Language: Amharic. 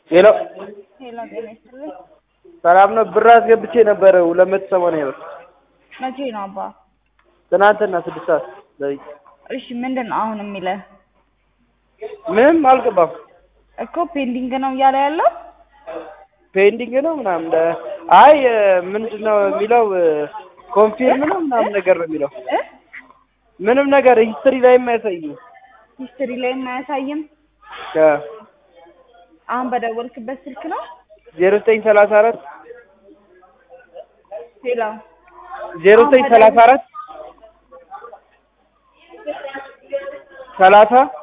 ሄሎ ሄሎ ጤና ይስጥልኝ። ሰላም ነው። ብር አስገብቼ ነበረ ሁለት መቶ ሰማንያ ብር መቼ ነው አባ? ትናንትና ስድስት ሰዓት ሌሊት። እሺ ምንድን ነው አሁን የሚልህ? ምንም አልገባም። እኮ ፔንዲንግ ነው እያለ ያለው ፔንዲንግ ነው ምናምን እንደ- አይ ምንድን ነው የሚለው ኮንፊርም ነው ምናምን ነገር ነው የሚለው እ ምንም ነገር ሂስትሪ ላይም አያሳይም። ሂስትሪ ላይ አያሳይም። አሁን በደወልክበት ስልክ ነው? ዜሮ ዘጠኝ ሰላሳ አራት ሄሎ ዜሮ ዘጠኝ ሰላሳ አራት ሰላሳ